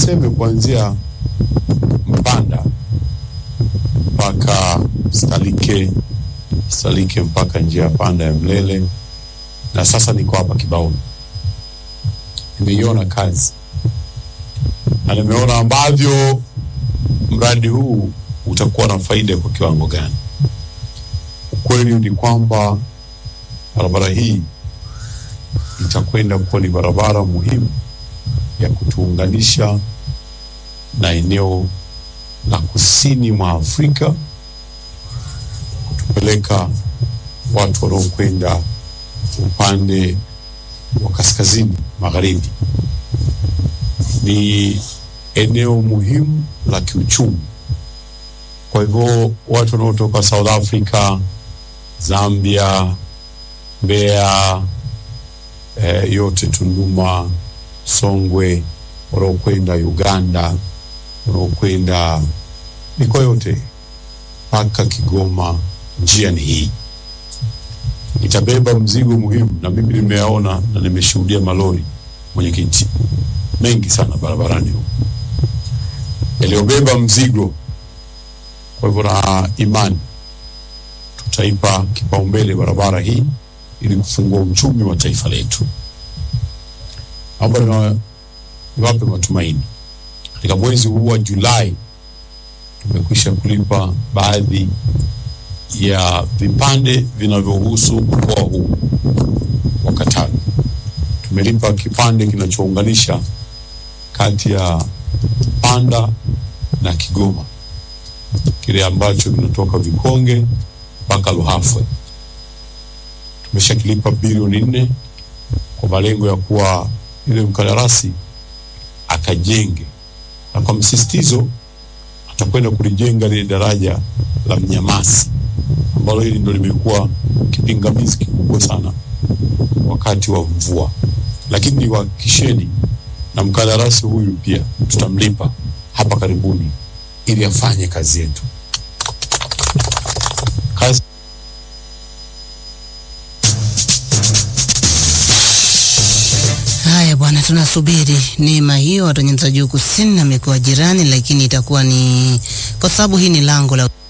niseme kuanzia Mpanda mpaka Stalike, Stalike mpaka njia ya panda ya Mlele, na sasa niko hapa Kibaoni. Nimeiona kazi na nimeona ambavyo mradi huu utakuwa na faida kwa kiwango gani. Ukweli ni kwamba barabara hii itakwenda kuwa ni barabara muhimu ya kutuunganisha na eneo la kusini mwa Afrika, kutupeleka watu wanaokwenda upande wa kaskazini magharibi. Ni eneo muhimu la kiuchumi. Kwa hivyo watu wanaotoka South Africa, Zambia, Mbeya, eh, yote Tunduma, Songwe, wanaokwenda Uganda, wanaokwenda mikoa yote mpaka Kigoma, njia ni hii, itabeba mzigo muhimu, na mimi nimeyaona na nimeshuhudia malori, mwenyekiti, mengi sana barabarani huko yaliyobeba mzigo. Kwa hivyo na imani tutaipa kipaumbele barabara hii ili kufungua uchumi wa taifa letu. Naomba niwa- niwape matumaini, katika mwezi huu wa Julai tumekwisha kulipa baadhi ya vipande vinavyohusu mkoa huu wa Katavi. Tumelipa kipande kinachounganisha kati ya Panda na Kigoma, kile ambacho kinatoka Vikonge mpaka Luhafwe. Tumeshakilipa bilioni nne kwa malengo ya kuwa yule mkandarasi akajenge, na kwa msisitizo atakwenda kulijenga lile daraja la Mnyamasi ambalo hili ndo limekuwa kipingamizi kikubwa sana wakati wa mvua, lakini niwahakikisheni na mkandarasi huyu pia tutamlipa hapa karibuni ili afanye kazi yetu. Kazi Haya bwana, tunasubiri neema hiyo watu wa Nyanza Juu Kusini na mikoa jirani, lakini itakuwa ni kwa sababu hii ni lango la